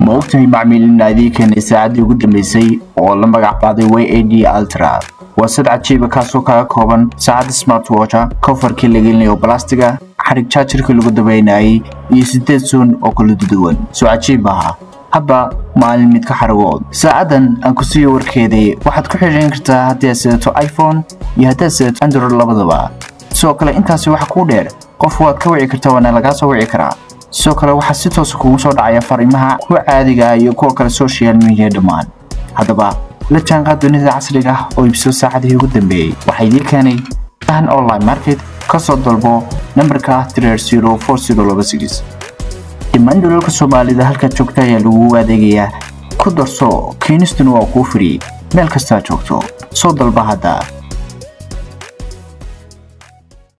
ma ogtahay macmiil in aadii keenay saacaddii ugu dambeysay oo la magac qaaday y a d altra waa sad cajiiba kaasoo kaga kooban saacadda smartwatcha kofarkii la gelinayo balastiga xarig jaajarkii lagu dabaynayay iyo sideed suun oo kala duduwan soo cajiib aha hadba maalin mid ka xaragood saacaddan aan ku siiyo warkeedii waxaad ku xidhiin kartaa haddii aad sidato iphone iyo haddaad sidato android labadaba sidoo kale intaasi waxa kuu dheer qof waad ka wici kartaa waana lagaa soo wici karaa sidoo kale waxaa si toosa kugu soo dhacaya fariimaha kuwa caadiga iyo kuwa kale social media dhammaan haddaba la jaanqaad dunida casriga ah oo iibso saacadihii ugu dambeeyey waxaa idii keenay fahan online market ka soo dalbo nambarka dhammaan dhulalka soomaalida halkaad joogta ayaa lagugu adeegayaa ku darso keenistuna waa kuu fidhiyey meel kastaad joogto soo dalba hadda